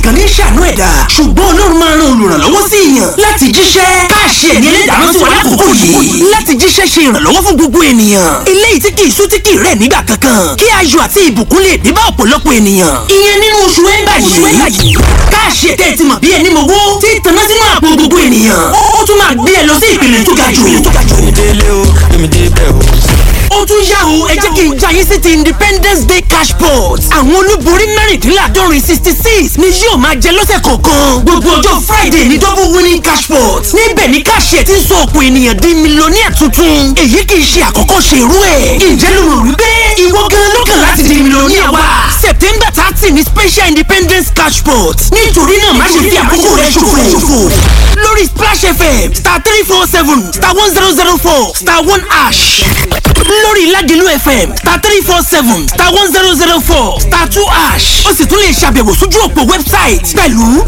nìkan ní ṣàánú ẹ̀dá ṣùgbọ́n ọlọ́run máa ran olùrànlọ́wọ́ sí èèyàn láti jíṣẹ́ káàṣì ẹ̀mí ẹlẹ́dàá sí wa lákòókò yìí láti jíṣẹ́ ṣe ìrànlọ́wọ́ fún gbogbo ènìyàn eléyìí tí kì í sú tí kì í rẹ̀ nígbà kankan kí ayọ̀ àti ìbùkún lè dé bá ọ̀pọ̀lọpọ̀ ènìyàn ìyẹn nínú oṣù ẹ̀ńbà yìí káàṣì ẹ̀tẹ́ ti mọ̀ bí ẹni mowó tí tanná sínú àpò gbogbo ènìyàn ó tún máa gbé ẹ lọ sí ìpele tó ga jù délé o èmi débẹ̀ o. ó tún yá o ẹ jẹ́ kí n já yín sí ti independence day cash pot àwọn olúborí mẹ́rìndínláàdọ́rin sixty six ni yóò máa jẹ lọ́sẹ̀ kọ̀ọ̀kan gbogbo ọjọ́ friday ní double winning cash pot níbẹ̀ ni káṣíẹ̀ ti ń sọ ọ̀pọ̀ ènìyàn di mílíọ̀nìyà tuntun èyí kì í ṣe àkọ́kọ́ ṣe irú ẹ̀ ǹjẹ́ ló rò wípé ìwọ gan ló kàn láti di mílíọ̀nìyà wa september thirty ni special independence cash pot nítorí náà má ṣe fi àkókò rẹ ṣòfò lórí splash fm star three four seven star one zero zero four star one ash lórí Ládìlú FM star three four seven star one zero zero four star two ash ó sì tún lè ṣàbẹ̀wò sójú òpó wẹ́bsáìtì pẹ̀lú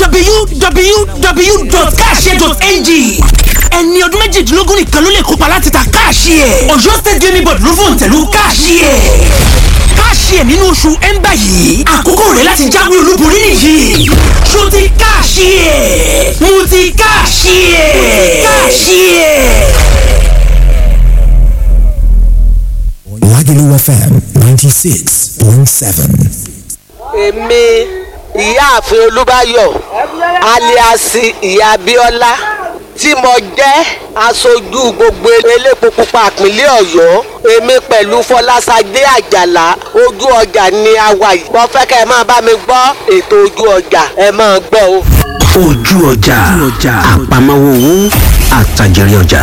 www.cash.ng ẹni ọdún méjìdínlógún nìkan ló lè kópa láti ta káàṣì ẹ̀ Ọ̀yọ́ state gaming board ló fòun tẹ̀lú káàṣì ẹ̀ káàṣì ẹ̀ nínú oṣù ẹ̀ńbà yìí àkókò rẹ̀ láti jáwé olúborí nìyí ṣó ti káàṣì ẹ̀ mo ti káàṣì ẹ̀ káàṣì ẹ̀. Lagelu FM 96.7. èmi ìyáàfin olúbáyọ̀ aliasi ìyá abíọ́lá tí mo jẹ́ aṣojú gbogbo elépo pupa ìpínlẹ̀ ọ̀yọ́ èmi pẹ̀lú fọlásadé àjàlá ojú ọjà ni a wà yìí mo fẹ́ kẹ́ ẹ máa bá mi gbọ́ ètò ojú ọjà ẹ máa gbọ́ o. ojú ọjà àpamọ́wọ́ owó àtàjẹrí ọjà.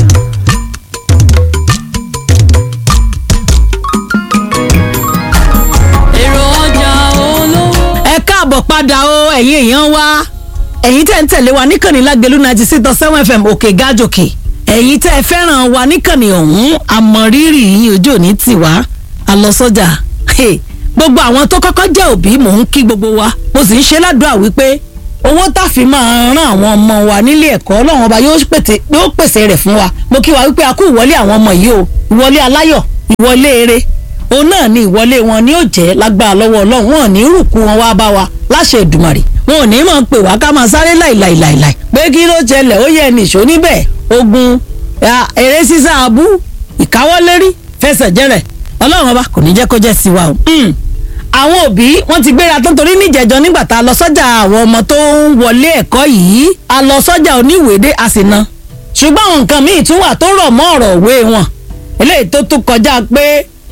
èrò ọjà olówó. ẹ káàbọ̀ padà o ẹ̀yin èèyàn wa ẹ̀yin tẹ́ ń tẹ̀lé wa níkànnì lágbèlú ninety six dot seven fm òkè gájòkè ẹ̀yin tẹ́ ẹ fẹ́ràn wa níkànnì ọ̀hún àmọ̀rírì yín ojú òní tì wá àlọ́sọ́jà gbogbo àwọn tó kọ́kọ́ jẹ́ òbí mò ń kí gbogbo wa mo sì ń ṣe ládùúrà wípé owó tàfi máa rán àwọn ọmọ wa nílé ẹ̀kọ́ ọlọ́run ọba yóò pèsè yóò pèsè rẹ̀ fún wa mo kí wa wípé a kú ìwọlé àwọn ọmọ yìí o ìwọlé aláyọ̀ ìwọlé eré òun náà ni ìwọlé wọn ni ó jẹ́ lágbára lọ́wọ́ ọlọ́run wọn ò ní rùkú wọn wá bá wa láṣẹ Èdùmàrè wọn ò ní mọ̀ pé wá ká máa sáré láìláìláìláì pé kí ló ṣẹlẹ̀ ó yẹ nìṣó níbẹ̀ ogun ya, eré sísá abú ìkáwọ́lérí fẹsẹ̀ jẹ́rẹ̀ ọlọ́run ọba kò ní jẹ́ kó jẹ́ sí wa o. Mm. àwọn òbí wọn ti gbéra tó ń torí níjẹ̀jọ nígbà tá a lọ sọ́jà àwọn ọmọ tó ń wọlé ẹ̀kọ́ yìí a lọ sọ́jà oníwèédé a sì na ṣùgbọ́n àwọn nǹkan míì tún wà tó rọ̀ mọ́ ọ̀rọ̀ òwe wọn eléyìí tó tún kọjá pé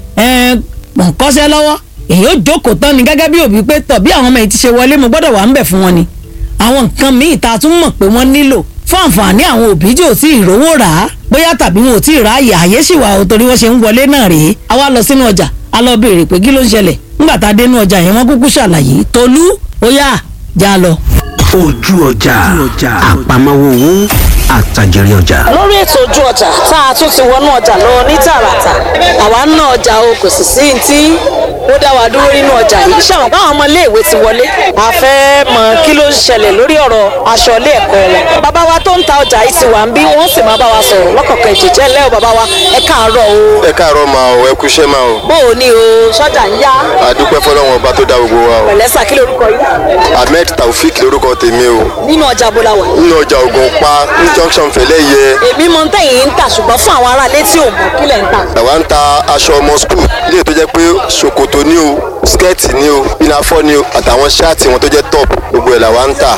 mọ̀ ń kọ́ṣẹ́ lọ́wọ́ èyí ó jókòó tán ni gẹ́gẹ́ bí òbí pé tọ̀ bí àwọn ọmọ yìí ti ṣe wọlé mo gbọ́dọ̀ wà ń bẹ̀ fún wọn ni àwọn nǹkan míì tá a tún mọ̀ pé wọ́n nílò fún àǹfààní àwọn òbí tí ò tí ì rówó rà á bóyá tàbí wọn ò tí ì rà á yà àyè sì wà ó torí wọ́n ṣe ń wọlé náà rèé a wá lọ sínú ọjà a lọ béèrè pé kí ló ń ṣẹlẹ̀ ńgbà tá a dé inú ọjà yẹn wọ́n kúkú ṣàlàyé tolú ó yá já lọ. ojú ọjà àpamọ́wọ́ owó àtàjẹrí ọjà. lórí ètò ojú ọjà tá a tún ti wọnú ọjà lọ ní tààràtà àwa ń ná ọjà o kò sì sí ní tí ó dá wa dúró nínú ọjà yìí ṣàwọn báwọn ọmọ iléèwé ti wọlé a fẹ́ mọ kí ló ń ṣẹlẹ̀ lórí ọ̀rọ̀ aṣọ ilé ẹ̀kọ́ wọn bàbá wa tó ń ta ọjà yìí ti wà ń bí wọ́n sì máa bá wa sọ̀rọ̀ lọ́kọ̀ọ̀kan ìjẹ́jẹ́ lẹ́wọ̀ bàbá wa ẹ káàárọ̀ o ẹ káàárọ̀ máa o ẹ kú iṣẹ́ máa o bó o ní o sọ́jà ń yá àdúpẹ́ fọlọ́wọn ọba tó dá gbogbo wa o pẹ̀lẹ́sà kí lórúkọ yìí ahmed taofik lórúkọ tèmi o nínú ọjà bó la wà nínú ọjà ògùn pa ní junction fẹlẹ́ yẹ èmi mọ tẹ̀yìn ń tà ṣùgbọ́n fún àwọn aráalé tí ò mọ̀ kí lẹ̀ ń tà làwa ń ta aṣọ ọmọ skul ilé tó jẹ́ pé ṣòkòtò ní o skẹ́ẹ̀tì ní o pinafọ́ ní o àtàwọn ṣáàtì wọn tó jẹ́ top gbogbo ẹ̀ làwa ń tà.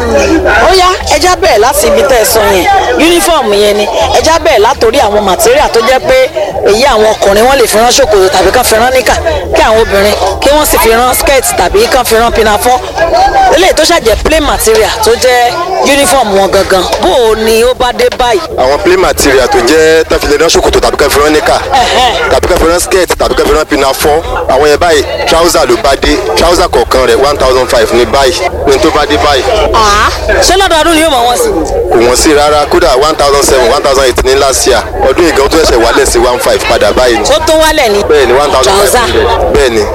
ó yá ẹja bẹ̀rẹ̀ láti ibi tẹ́ ẹ sọ yẹn yúnífọ̀mù yẹn ni ẹja bẹ̀rẹ̀ látòrí àwọn màtíríà tó jẹ́ pé èyí àwọn ọkùnrin wọn lè fi rán ṣòkòtò tàbí kán fi rán níkà kí àwọn obìnrin kí wọ́n sì fi rán skẹ́ẹ̀tì tàbí kán fi rán pinafọ́ eléyìí tó ṣàjẹ́ plain material tó jẹ́ yúnífọ̀mù wọn gangan bó o ni ó bá dé báyìí. àwọn plain material tó jẹ́ tàfilẹ̀ rán ṣòkòtò tàbí kan fi rán níkà tàbí kan fi rán skirt tàbí kan fi rán pinafọ́ àwọn yẹn báyìí trouser ló bá dé trouser kọ̀ọ̀kan rẹ̀ one thousand five ní báyìí ní tó bá dé báyìí àá ṣé lọ́dọọdún ni yóò mọ̀ wọ́n sí. kò wọ́n sí rárá kódà one thousand seven one thousand eight ní last year ọdún ìgbà tó ṣẹ̀ṣẹ̀ wálẹ̀ sí one five padà báyìí ni tó tó wálẹ̀ ni. bẹ́ẹ̀ ni one thousand five Trouser. hundred bẹ́ẹ̀ ni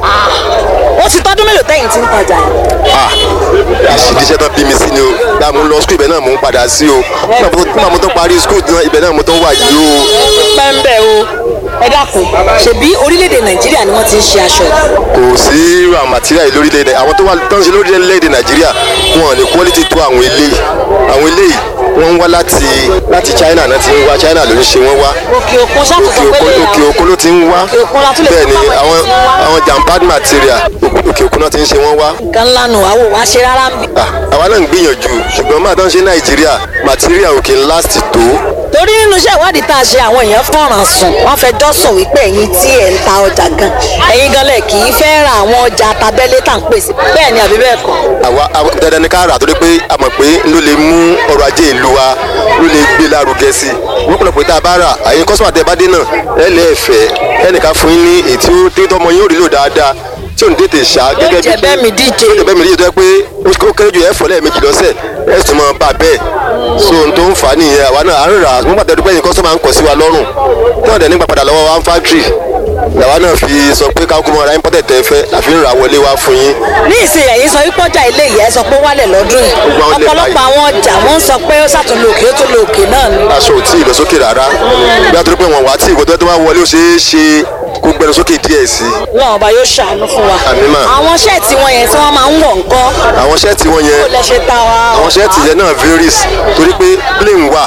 ó ti tọ́dún mélòó tẹ́yìn tí ń tajà yìí. ah ìṣiṣẹ́ tán bí mi sí ni o gbà mo lọ skul ibẹ̀ náà mo ń padà sí o nígbà mo tó parí skul náà ibẹ̀ náà mo tó wà yìí o pẹ́ńbẹ́ o ẹ dákun ṣebí orílẹ̀-èdè nàìjíríà ni wọ́n ti ń ṣe aṣọ yìí. kò sí raw material yìí lórílẹ̀-èdè àwọn tó wà tó ń ṣe lórílẹ̀-èdè nàìjíríà wọn ò ní quality tó àwọn eléyìí àwọn eléyìí wọ́n ń wá láti láti china náà ti ń wá china ló ń ṣe wọ́n wá òkè òkun ṣàkóso òkè pé òkun lè òkè òkun ló ti ń wá Òkè òkun la tún lè bẹ́ẹ̀ ni fún àwọn àwọn èyí tí ń wá. àwọn jambad material òkè òkun náà ti ń ṣe wọ́n wá nǹkan ńlá nù àwọn ò wá ṣe rárá ń bì. Ah, àwa náà ń gbìyànjú ṣùgbọ́n máa tán ṣe nàìjíríà material òkè ń last tó torí nínú iṣẹ́ ìwádìí tá a ṣe àwọn èèyàn fọ̀ràn sùn wọ́n fẹjọ́ sùn wípé ẹ̀yin tí ẹ̀ ń ta ọjà gan ẹ̀yin gan lẹ̀ kì í fẹ́ ra àwọn ọjà tabẹ́lé tá à ń pèsè bẹ́ẹ̀ ni àbí bẹ́ẹ̀ kọ́. àwa àwa- dandan ni ká rà torí pé a mọ̀ pé ló lè mú ọrọ̀ ajé ìlú wa ló lè gbé lárugẹ sí i wọ́n pọ̀lọpọ̀ tá a bá rà àyè kọ́sọ́mà tẹ bá dé náà ẹ lẹ́ẹ̀fẹ́ ẹnìkan fún yín ní èyí tí ó tí tọmọ yín ó rí lò dáadáa tí ò ní tètè ṣá gẹ́gẹ́ jẹ́ bẹ́ẹ̀ mi díje. ó jẹ́ bẹ́ẹ̀ mi díje tó yẹ pé ó kéré ju ẹ̀fọ́ lẹ́ẹ̀mejì lọ́sẹ̀ ẹ̀ sì máa bá a bẹ́ẹ̀ so n tó ń fà á nìyẹn àwa náà à ń rà nígbà tó dúpẹ́ yín kọ́sọ́mà ń kọ̀ sí wa lọ́rùn tí wọ́n dẹ̀ nígbà padà lọ́wọ́ wa ń fáktírì làwa náà fi sọ pé káwọn mọ̀ ra imported tẹ́ fẹ́ àfi ń ra wọlé wá fún yín ní ìsìn ẹ̀yin sọ wípé ọjà ilé yìí ẹ sọ pé ó wálẹ̀ lọ́dún yìí Gbogbo àwọn ilé ọ̀pọ̀lọpọ̀ báyìí. àwọn ọjà wọ́n ń sọ pé ó ṣàtúnlò òkè ó tún lò òkè náà ni. aṣọ ò tí ì lọ sókè rárá bí a tó rí pé wọn wá tí ìwé tó bá wọlé ó ṣeé ṣe kó gbẹnu sókè díẹ̀ sí i náà ọba yóò ṣàánú fún wa. Àmín mà. àwọn ṣẹ́ẹ̀tì wọn yẹn tí wọ́n máa ń wọ̀ ńkọ́ àwọn ṣẹ́ẹ̀tì wọn kó yẹn lẹ ṣe ta wa. àwọn ṣẹ́ẹ̀tì yẹn náà varies torí pé plain wà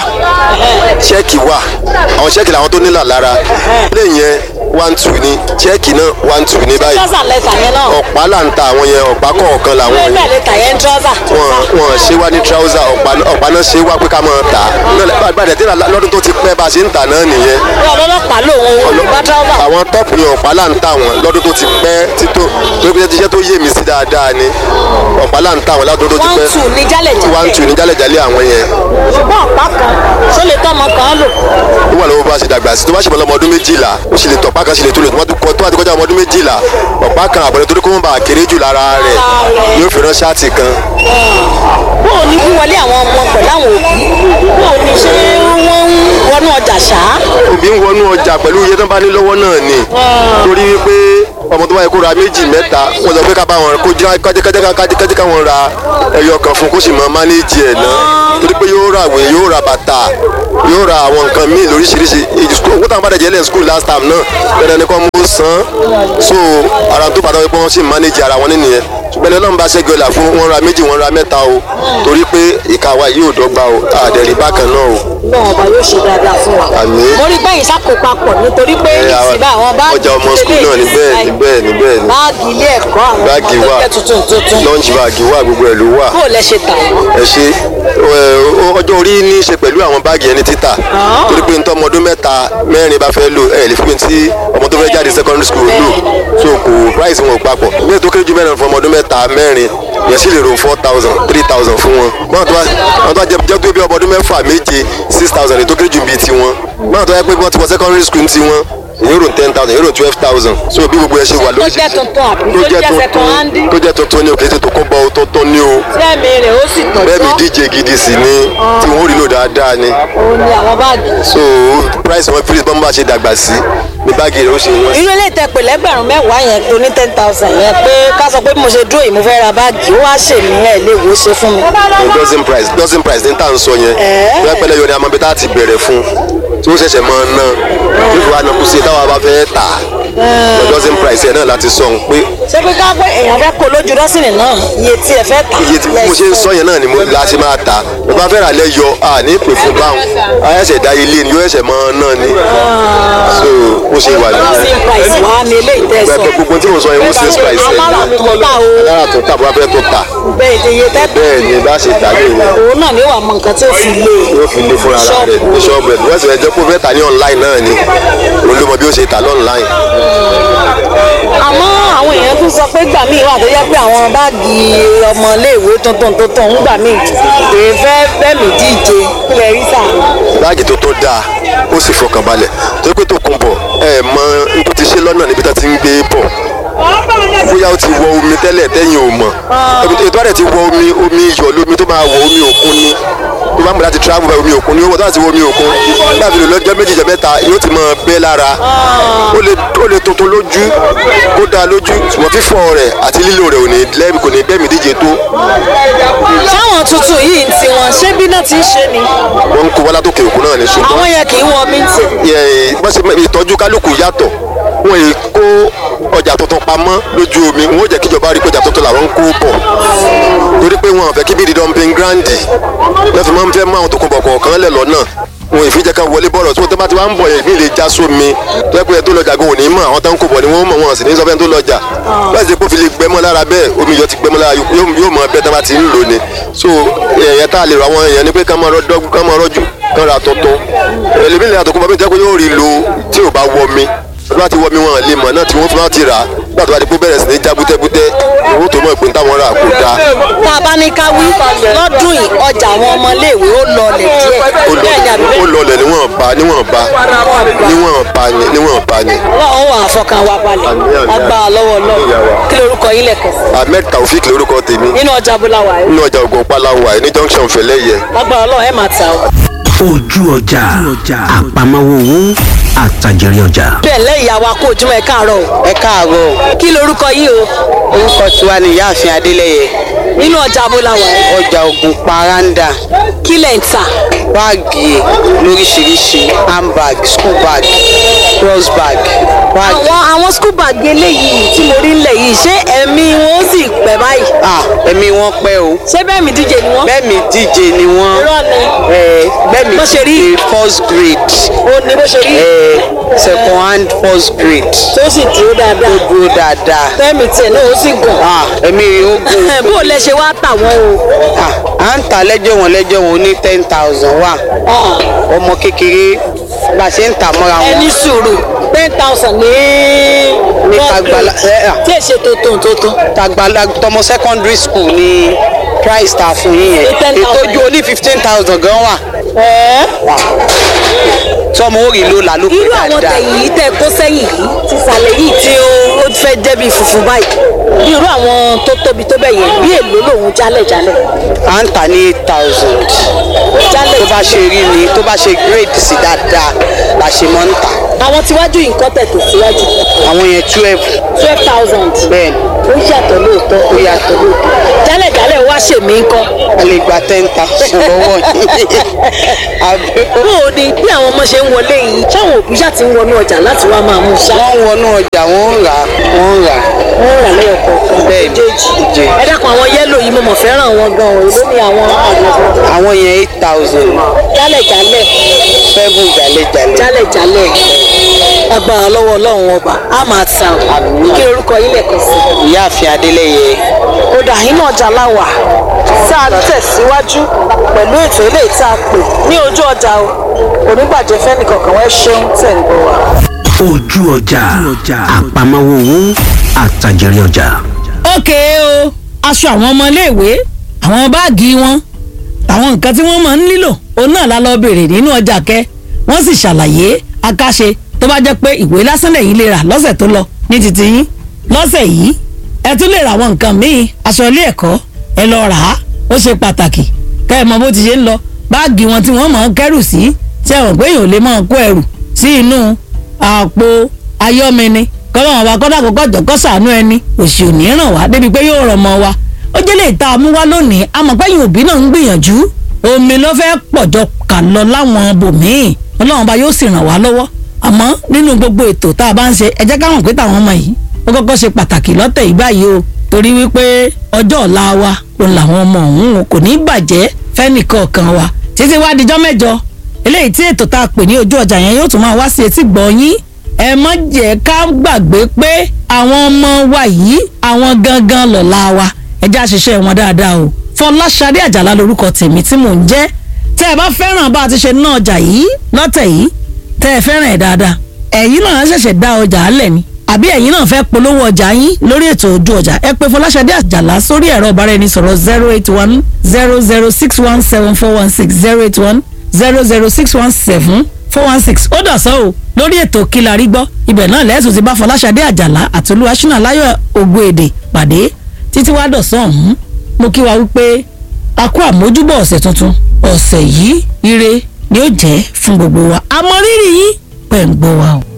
ṣẹ́ẹ̀kì wà àwọn ṣẹ́ẹ̀kì làwọn tó nílà lára plain yẹn one two ni ṣẹ́ẹ̀kì náà one two ní báyìí trọ́sà lẹ́tà yẹn náà ọ̀pá là ń ta àwọn yẹn ọ̀pá kọ̀ọ̀kan làwọn bẹ́ẹ̀ yẹn bẹ́ẹ̀ lẹ́tà yẹn ń trọ́sà. wọn wọn ṣe wá ní trouser ọ̀pá ọ̀pá náà ṣe wá pé ká máa tà á gbàdé tí lọ́dún tó ti pẹ́ bá a ṣe ń tà náà nìyẹn bí ọlọ́lọ́pàá lòun ò bá trọ́sà. àwọn tọ́pù yẹn ọ̀pá là ń tà wọ́n lọ́dún tó ti pẹ́ títò tó pé iṣẹ́ tó yé mi sí dáadáa ni ọ̀pá là ń tà wọ́n lọ́dún tó ti one pẹ́ two ní jálẹ̀ jálẹ̀. one two ní jálẹ̀jálẹ̀ àwọn yẹn ṣùgbọ́n ọ̀pá kan ṣó lè tọ́mọ kan lò. ó wà lọ́wọ́ bá a ṣe dàgbà sí tó bá ṣe bọ́lá ọmọ ọdún méjìlá ó sì lè tọ̀pá kan sì lè tó lè tó bá ti kọ- tó bá ti kọjá ọmọ ọdún méjìlá ọ̀pá kan àbọ̀dé torí kó wọ́n bá a kéré jù lára rẹ̀ yóò fi rán ṣáàtì kan bóò ní wíwọlé àwọn ọmọ pẹ̀lú àwọn òbí bóò ní ṣé wọ́n ń wọnú ọjà ṣá. òbí ń wọnú ọjà pẹ̀lú iye tó bá ní lọ́wọ́ náà ni torí wípé ọmọ tó bá yẹ kó ra méjì mẹ́ta wọ́n sọ pé ká bá wọn kó jẹ́ kájẹ́kájẹ́ káwọn ra ẹyọ kan fún kó sì mọ mánéjì ẹ̀ náà torí pé yóò ra àwé yóò ra bàtà yóò ra àwọn nǹkan míì lóríṣiríṣi èyí school owó táwọn bá dẹ̀jẹ̀ lẹ̀ school last time náà dandan ni kò mú san so ara tó bàtà wípé wọ́n sì mánéjì ara wọn nínú yẹn ṣùgbọ́n ẹlọ́run bá ṣẹ́gi ọ̀la fún wọn ra méjì wọn ra mẹ́ta o torí pé ìka wa yìí ò dọ́gba o àdẹ̀rí bákan náà o náà ọba yóò ṣe dáadáa fún wa. Àmín. mo rí bẹ́yìn sáko papọ̀ nítorí pé Ẹ, àwọn- nísìnyí àwọn báàgì ọjà ọmọ skul náà ni bẹ́ẹ̀ ni bẹ́ẹ̀ ni bẹ́ẹ̀ ni báàgì ilé ẹ̀kọ́ àwọn báàgì ọmọ wà tó jẹ́ tuntun tuntun. lunch bag wà gbogbo ẹ̀ ló wà bóò lẹ ṣe tà wọ́n. ẹ ṣe ẹ, ọjọ́ orí ní í ṣe pẹ̀lú àwọn báàgì ẹni títà torí pé nítorí ọmọ ọdún mẹ́ta mẹ́rin bá fẹ́ lò ẹ lè fi pé tí ọmọ tó fẹ́ jáde secondary school lò so kò price wọn ò papọ̀ ní ètò kéré ju mẹ́rin fún ọmọ ọdún mẹ́ta mẹ́rin yẹn sì lè ro four thousand three thousand fún wọn báwọn tó wá àwọn tó wá jẹ jẹ́ tó bí ọmọ ọdún mẹ́fà méje six thousand ètò kéré ju bíi tiwọn báwọn tó wá pé wọ́n ti wọ secondary school tiwọn èyí rò ten thousand èyí rò twelve thousand so bí gbogbo ẹ ṣe wà tó jẹ́ tuntun àbí tó jẹ́ second hand. tó jẹ́ tuntun ni o kì í ṣe tó kọ́ bọ́ tuntun ni o sẹ́mi rẹ̀ ó sì bẹ́ẹ̀ mi tọ̀jọ́. díje gidi sí ni tí wọ́n rí lò dáadáa ni òun ni àwọn báàgì. so price wọn fi bọ́n bá ṣe dàgbà sí ní báàgì rẹ̀ ó ṣe wọ́n sí. irú ilé ìtẹ̀pẹ̀ lẹ́gbẹ̀rún mẹ́wàá yẹn tó ní ten thousand yẹn pé ká sọ pé bí mo ṣe dúró yìí mo fẹ́ ra báàgì ó wá ṣe mí ẹ̀ lè wo ṣe fún mi. no dozen price dozen price ní tà ń sọ yẹn Ẹ̀ẹ́. bẹ́ẹ̀ pẹ́lẹ́ yọ ni a máa bí tá a ti bẹ̀rẹ̀ fún tí ó ṣẹ̀ṣẹ̀ máa ná tí ó fi wá ná kú sí táwa bá fẹ́ tà no dozen price yẹn náà láti sọ ń pé ṣé pé ká pé èèyàn fẹ́ kó lójú dọ́sìnì náà iye tí ẹ fẹ́ tà. iye tí mo ṣe ń sọ yẹn náà ni mo la ṣe máa tà bí wọ́n fẹ́ rà lẹ́yọ à ní pè fún báwọn a ẹ̀ṣẹ̀ dá ilé ni yóò ẹ̀ṣẹ̀ máa ná ni so ó ṣe wà nìyẹn. dọ́sìn price wà ní ilé ìtẹ̀sán. Bẹ́ẹ̀ gbogbo tí mo sọ yẹn wọ́n sales price ẹ̀ alára tó tà o alára tó tà bó bá fẹ́ tó tà bẹ́ẹ̀ ni iye tẹ́ bẹ́ẹ̀ ni bá ṣe tà ní ìyẹn òun náà ni ó wà mọ nǹkan tí ó fi lé e. yóò fi lé fúnra ara rẹ̀ ní ṣọ́ọ̀bù ẹ̀ wọ́n sì fẹ́ jẹ́ kó fẹ́ tà ní online náà ni òun ló mọ bí ó ṣe tà lọ́nláìn. àmọ́ àwọn èèyàn tún sọ pé gbà míì wà tó yẹ pé àwọn báàgì ọmọléèwé tuntun tuntun ń gbà míì kìí fẹ́ bẹ́ẹ̀mì díje kílẹ̀ rí sà. báàgì tó tó dáa ó sì fọkàn balẹ̀ tó pé tó kún bọ̀ ẹ mọ n tó ti ṣe lọ́nà níbi tó ti ń gbé bọ̀ bóyá ó ti wọ omi tẹ́lẹ̀ tẹ́yìn ò mọ̀ ètò àrẹ ti wọ omi omi iyọ̀ lómi tó máa wọ omi òkun ni tó tó bá ń bọ̀ láti travel bá omi òkun ní owó tó láti wo omi òkun láti lò lọ́jọ́ méjì jẹ́ mẹ́ta yóò ti máa bẹ́ lára ó lè ó lè tuntun lójú kó dáa lójú ṣùgbọ́n fífọ̀ rẹ̀ àti lílo rẹ̀ ò ní lẹ́bi kò ní bẹ́ẹ̀mí díje tó sáwọn tuntun yìí ń tiwọn ṣé bí náà ti ń ṣe ni wọ́n ń kó wá látòkè òkun náà ní àwọn ṣùgbọ́n yẹn kì í wọ mí tì. yẹ- bọ́n ṣe mọ- ìtọ́jú kálukú yàtọ̀ wọ́n yìí kó ọjà tuntun pamọ́ lójú omi wọ́n jẹ́ kíjọba rí pé ọjà tuntun làwọn ń kó bọ̀ torí pé wọn ò fẹ́ kí bíi dumping grandi lọ́ọ́ fi máa ń fẹ́ mú àwọn tó kún bọ̀ kọ̀ọ̀kan lẹ̀ lọ́nà wọn ìfi jẹ́ ká wọlé bọ̀rọ̀ tí wọ́n tó bá ti wá ń bọ̀ yẹn bí lè já sómi tó yẹ pé ẹ tó lọ́jà gan òní mọ̀ àwọn tó ń kó bọ̀ ni wọ́n mọ̀ wọn sì ní sọ fẹ́ tó lọ́jà láti ṣe pé ó fi lè gbẹmọ́ lára bẹ́ẹ̀ omi yọ ti gbẹmọ́ lára yóò yóò mọ bẹ́ẹ̀ tó bá ti ń lò ní so ẹ̀yẹ tá a lè rọ àwọn èèyàn ni pé ká máa rọ́jú ká máa rọ́jú kán ra tuntun ẹlẹ́mìí lè ra tuntun bọ́ bí jẹ́ pé yóò rí lo tí ò bá wọ mi tó bá ti wọ mi wọn lè mọ̀ náà tí wọ́n tún bá ti rà á nígbà tó bá di pé bẹ̀rẹ̀ sí ní já bútẹ́bútẹ́ owó tó mọ̀ ìpín táwọn rà kò dáa tá a bá ní ká wí lọ́dún yìí ọjà àwọn ọmọléèwé ó lọlẹ̀ díẹ̀ ó bẹ́ẹ̀ ni àbí lọ- ó bẹ́ẹ̀ lọlẹ̀ níwọ̀n ba níwọ̀n ba níwọ̀n ba ni níwọ̀n ba ni ọlọ́run wà fọkàn wa balẹ̀ agbára lọ́wọ́ lọ́wọ́ kí lorúkọ yín lẹ̀kọ̀ sí ahmed taofik lórúkọ tèmi nínú ọjà búláwà ẹ̀ nínú ọjà ògùn palawa ní junction fẹlẹ́yẹ agbára ọlọ́run ẹ̀ máa ta o. ojú ọjà àpamọ́wọ́ owó àtàjèrè ọjà. bẹ́ẹ̀ lẹ́yìn àwa kó ojúmọ́ ẹ káàárọ̀ o ẹ káàárọ̀ o. kí lorúkọ yín o orúkọ tiwa ni ìyáàfin adélẹyẹ nínú ọjà búláwà ẹ̀ ọjà ògùn paranda kí lẹ̀ ń tà báàgì lóríṣiríṣi handbag school bag cross bag báàgì. àwọn àwọn school bag eléyìí tí mo rí ńlẹ̀ yìí ṣé ẹ̀mí wọn ó sì pẹ́ báyìí ah ẹ̀mí wọn pẹ́ o ṣé bẹ́ẹ̀ mi díje ni wọ́n. bẹ́ẹ̀ mi díje ni wọ́n irọ́ ni ẹ̀ bẹ́ẹ̀ mi Bó ṣe rí? díje first grade ó ní bó ṣe rí ẹ̀ second hand first grade tó sì dúró dáadáa ó dúró dáadáa fẹ́mi tiẹ̀ náà ó sì gùn. ah ẹ̀mí rẹ̀ ó gùn bó o lẹ ṣe wá tà wọ́n o. ah à ń ta lẹ́jọ́ wọn lẹ́jọ́ wọn ó ní ten thousand wà ọmọ kékeré bá a ṣe ń tà mọ́ra wọn. ẹni sùúrù ten thousand ní. Ní tagbala- ẹ, à. tí èsè tó tó tó tó. tàgbàlá tọmọ secondary school ní price ta fún yín yẹn Ní 10,000. ètò ojú oní fifteen thousand gan wà ẹ tọmọ orí ló là ló pé irú àwọn dáadáa tẹ̀yìn yìí tẹ̀ kó sẹ́yìn yìí ti sàlẹ̀ yìí tí ó ó fẹ́ jẹ́ bí funfun báyìí bí irú àwọn tó tóbi tó bẹ̀ yẹn bí èlò lòun jálẹ̀ jálẹ̀ à ń tà ní eight thousand jálẹ̀ tó bá ṣe rí ni tó bá ṣe grade sí dáadáa la ṣe mọ́ ń tà àwọn tíwájú yìí nǹkan tẹ̀ tó síwájú àwọn yẹn twelve twelve thousand bẹ́ẹ̀ ó yàtọ̀ lóòótọ́ ó yàtọ̀ lóòótọ́ jálẹ̀ jálẹ̀ wá ṣèmí ńkọ́ a lè gba ten thousand lọ́wọ́ yín Àbí- bó o ní bí àwọn ọmọ ṣe ń wọlé yìí ṣáwọn òbí ṣáà ti ń wọnú ọjà láti wá máa mú ṣá wọ́n ń wọnú ọjà wọ́n ń rà wọ́n ń rà wọ́n rà lẹ́yọ̀ kọ̀ọ̀kan Bẹ́ẹ̀ ni, méjèèjì méjèèjì. ẹ dákun àwọn yẹ́lò yìí mo mọ̀ fẹ́ràn wọn gan-an èló ni àwọn àgbẹ̀ àwọn yẹn eight thousand jálẹ̀ jálẹ̀ seven jàlẹ̀jàlẹ̀ jálẹ̀ jálẹ̀ agbára lọ́wọ́ ọlọ́run ọba á máa ta ọ́ kí orúkọ yín lẹ̀kọ́ sí ìyáàfin adélẹyẹ ó dà yín náà jà láwà tá a tẹ̀síwájú pẹ̀lú ètò ilé ìta pè ní ojú ọjà o onígbàjẹ́ fẹ́nìkọ̀ọ̀kan wẹ́ ṣeun tẹ̀ ń gbọ́ wa. ojú ọjà àpamọ́wọ́ owó àtàjèrè ọjà. ókè o aṣọ àwọn ọmọléèwé àwọn báàgì wọn àwọn nǹkan tí wọ́n máa ń nílò òun náà la lọ bèrè nínú ọjà kẹ wọ́n sì ṣàlàyé akáṣe tó bá jẹ́ pé ìwé lásán lẹ́yìn lè rà lọ́sẹ̀ tó lọ ní títí yín lọ́sẹ̀ yìí ẹ tún lè ra àwọn nǹkan míì aṣọ ilé ẹ̀kọ́ ẹ lọ rà á ó ṣe pàtàkì kẹ́ ẹ mọ bó ti ṣe ń lọ báàgì wọn tí wọ́n máa ń kẹ́rù sí ṣé ẹ mọ̀ pé èèyàn ò lè máa kó ẹrù sí inú àpò ayọ́mẹni kọ́lọ́wọ́n wa kọ́dà kọ́kọ́ jọ kọ́ sàánú ẹni òsì ò ní ràn wá débi pé yóò ràn mọ́ wa ó jẹ́ lè ta mú wá lónìí àmọ́ pẹ́yìn òbí náà ń gbìyànjú omi ló fẹ́ pọ̀jọ kà lọ láwọn bòmíì ọlọ́run bá yóò sì ràn wá lọ́wọ́ àmọ́ nínú gbogbo ètò tá a bá ń ṣe ẹ jẹ́ káwọn pé táwọn ọmọ yìí ó kọ́kọ́ ṣe pàtàkì lọ́tẹ̀ yìí báyìí o torí wípé ọjọ́ ọ̀la wa òun làwọn ọmọ òun o kò ní bàjẹ́ fẹ́nìkọ̀ọ̀kan wa títí wá dijọ́ mẹ́jọ eléyìí tí ètò tá a pè ní ojú ọjà yẹn yóò tún máa wá sí etí gbọ́ yín ẹ má jẹ́ ká gbàgbé pé àwọn ọmọ wa yìí àwọn gangan lọ̀la wa ẹ jẹ́ àṣìṣe wọn dáadáa o fọláṣadé àjàlá lorúkọ tèmi tí mò ń jẹ́ tẹ́ ẹ bá fẹ́ràn bá a ti ṣe ná ọjà yìí lọ́tẹ̀ yìí tẹ́ ẹ fẹ́ràn ẹ̀ dáadáa ẹ̀yin náà ṣẹ̀ṣẹ̀ dá ọjà alẹ̀ ni àbí ẹ̀yin náà fẹ́ polówó ọjà yín lórí ètò ojú ọjà ẹ pè fọláṣadé àjàlá sórí ẹ̀rọ ìbáraẹnisọ̀rọ̀ zero eight one zero zero six one seven four one six zero eight one zero zero six one seven four one six ó dọ̀sán o lórí ètò kílárí gbọ́ ibẹ̀ náà lẹ́sùn ti bá fọláṣadé àjàlá àti olúwaṣínà láyọ̀ ògbóèdè pàdé títí wá dọ̀sán ọ̀hún mo kí wa wípé a kú àmójúbọ̀ ọ̀sẹ̀ tuntun ọ̀sẹ̀ yìí ire ni ó jẹ́ fún gbogbo wa àmọ́ rírì yín pẹ̀ ń gbọ́ wa o.